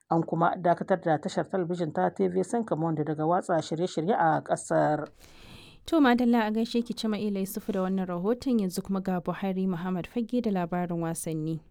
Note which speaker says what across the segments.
Speaker 1: An kuma dakatar da tashar talabijin ta TV5 Monde daga watsa shirye-shirye a ƙasar.
Speaker 2: To Madalla a gaishe ki Cima Ila Yusufu da wannan rahoton yanzu kuma ga Buhari Muhammad Fage da labarin wasanni.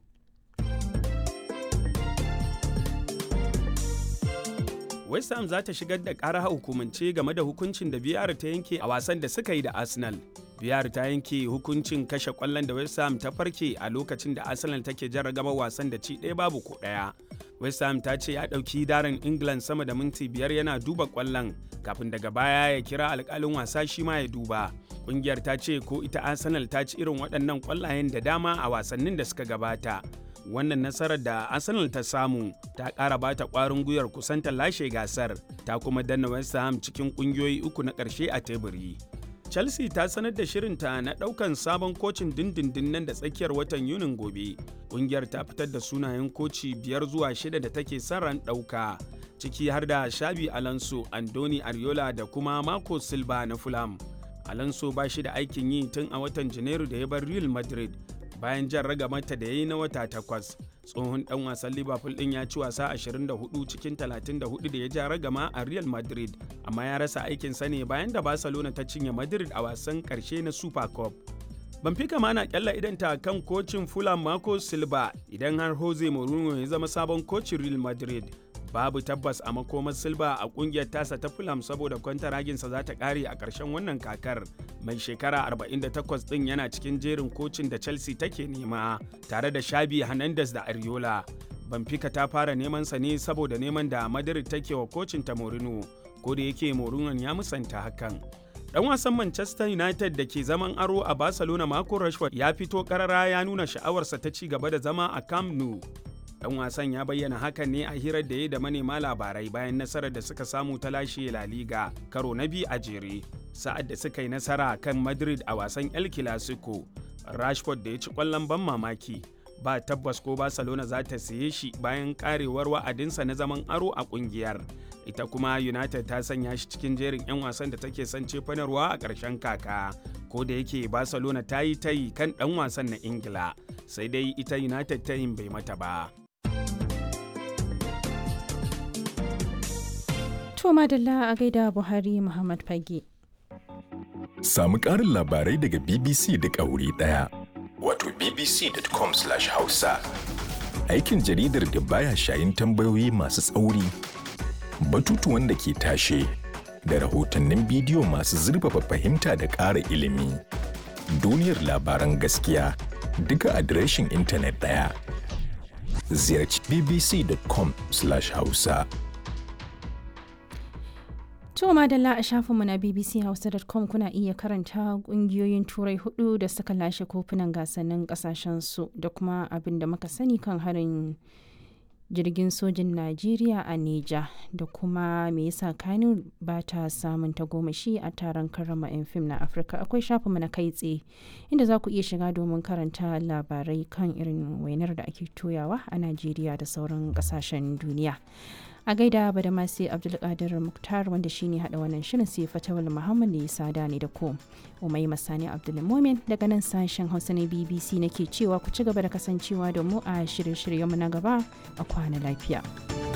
Speaker 3: West Ham za ta shigar da ƙara hukumance game da hukuncin da biyar ta yanke a wasan da suka yi da Arsenal. biyar ta yanke hukuncin kashe kwallon da West Ham ta farke a lokacin da Arsenal take jarragaba wasan da ci ɗaya babu ko ɗaya. West Ham ta ce ya ɗauki darin England sama da minti biyar yana duba kwallon kafin daga baya ya kira alƙalin wasa shi ma ya duba. Ƙungiyar ta ce ko ita Arsenal ta ci irin waɗannan kwallayen da dama a wasannin da suka gabata. Wannan nasarar da Arsenal ta samu ta ƙara bata ƙwarin gwiwar kusanta lashe gasar ta kuma danna West Ham cikin ƙungiyoyi uku na ƙarshe a teburi. Chelsea ta sanar da shirinta na ɗaukan sabon kocin dindindin nan da tsakiyar watan Yunin gobe. Ƙungiyar ta fitar da sunayen koci biyar zuwa shida da take son ran ɗauka, ciki har da Shabi Alonso, Andoni Ariola da kuma Marco Silva na Fulham. Alonso ba shi da aikin yi tun a watan Janairu da ya bar Real Madrid bayan jan ragamata da ya yi na wata takwas. tsohon dan wasan liverpool din ya ci wasa 24 cikin 34 da ya ja ragama a real madrid amma ya rasa aikinsa ne bayan da barcelona ta cinye madrid a wasan karshe na super cup Benfica ma na kyalla idanta kan kocin Fulham Marco Silva idan har Jose Mourinho ya zama sabon kocin Real Madrid. Babu tabbas a makomar Silva a kungiyar tasa ta Fulham saboda kwantaraginsa za ta kare a ƙarshen wannan kakar. Mai shekara 48 ɗin yana cikin jerin kocin da Chelsea take nema tare da Shabi Hernandez da Ariola. Benfica ta fara neman sa ne saboda neman da Madrid take wa kocin ta Mourinho, ko da yake Mourinho ya musanta hakan. Dan wasan Manchester United da ke zaman aro a Barcelona Marco Rashford ya fito karara ya nuna sha'awarsa ta ci gaba da zama a Camp Nou. Dan wasan ya bayyana hakan ne a hirar da ya da manema labarai bayan nasarar da suka samu ta lashe La Liga karo na biyu a jere. Sa'ad da suka yi nasara kan Madrid a wasan El Clasico, Rashford da ya ci kwallon ban mamaki. Ba tabbas ko Barcelona za ta siye shi bayan karewar wa'adinsa na zaman aro a kungiyar. ita kuma united ta sanya shi cikin jerin 'yan wasan da take son cefanarwa a ƙarshen kaka ko da yake barcelona ta yi tayi kan ɗan wasan na ingila sai dai ita united tayin bai mata ba
Speaker 2: To madalla a gaida Buhari Muhammad Fage.
Speaker 4: Samu ƙarin labarai daga BBC duk a wuri ɗaya. Wato bbc.com/hausa. Aikin jaridar da baya shayin tambayoyi masu tsauri. batutuwan da ke tashe da rahotannin bidiyo masu zurfafa fahimta da ƙara ilimi. Duniyar labaran gaskiya duka adireshin intanet ɗaya. Ziyarci bbc.com/hausa.
Speaker 2: To madalla a shafinmu na bbchausa.com kuna iya karanta kungiyoyin turai hudu da suka lashe kofunan gasannin kasashensu da kuma abin da muka sani kan harin jirgin sojin Najeriya a Neja da kuma me yasa Kano ba ta samun tagomashi a taron karrama 'yan fim na Afirka akwai shafinmu na kai tsaye inda za ku iya shiga domin karanta labarai kan irin wainar da ake toyawa a Najeriya da sauran kasashen duniya. a gaida ba da masu abdulkadir muktar wanda shine hada wannan shirin sai fatawal muhammad ne sada ne da ku umai masani abdulmomin daga nan sashen hausa na bbc nake cewa ku ci gaba da kasancewa da mu a shirye-shiryenmu na gaba a kwana lafiya.